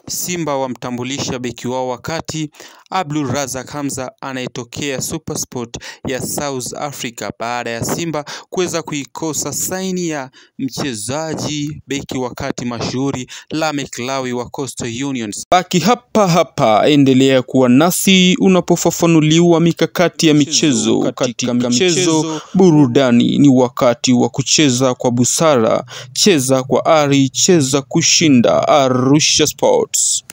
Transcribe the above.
Simba wamtambulisha beki wao wakati Abdul Razak Hamza anayetokea SuperSport ya South Africa baada ya Simba kuweza kuikosa saini ya mchezaji beki wakati mashuhuri Lamek Lawi wa Coastal Unions. Baki hapa hapa, endelea kuwa nasi unapofafanuliwa mikakati ya michezo. Katika michezo, burudani ni wakati wa kucheza kwa busara. Cheza kwa ari, cheza kushinda. Arusha Sports.